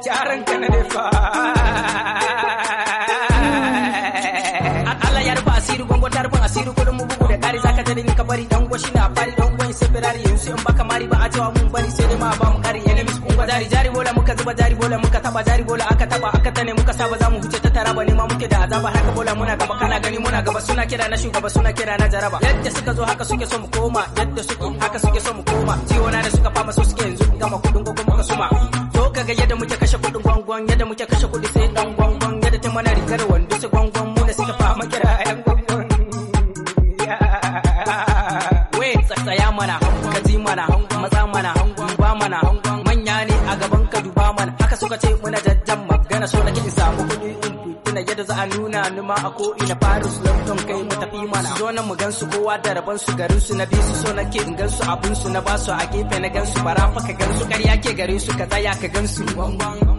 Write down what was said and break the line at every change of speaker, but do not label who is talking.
jaran ka na fa Allah ya rufa asiri gongo ta rufa asiri kudin mu bugu da kari zaka ta dinka bari dan gwashi na fari dan gwan sai birari yanzu in baka mari ba a cewa mun bari sai dai ma ba mu kari enemies kun ga jari jari bola muka zuba jari bola muka taba jari bola aka taba aka tane muka saba za mu huce ta taraba ne ma muke da azaba haka bola muna gaba kana gani muna gaba suna kira na shugaba suna kira na jaraba yadda suka zo haka suke so mu koma yadda suke haka suke so mu koma ciwo na da suka fama so suke yanzu gama kudin gogo muka suma zo kaga yadda muke kashe kudin gwangwan yadda muke kashe kudi sai dan gwangwan yadda ta mana rigar wando su gwangwan mu da suka fama kira yan gwangwan wait tsaya mana ka ji mana matsa mana ba mana manya ne a gaban ka duba mana haka suka ce muna jajjan magana so nake in samu kuɗi in fitina yadda za a nuna ni ma a ko ina Paris London kai mu tafi mana zo nan mu gansu kowa da rabon su garin su na bisu so nake in gansu abun su na basu a gefe na gansu bara fa ka gansu ƙarya ke gare su ka tsaya ka gansu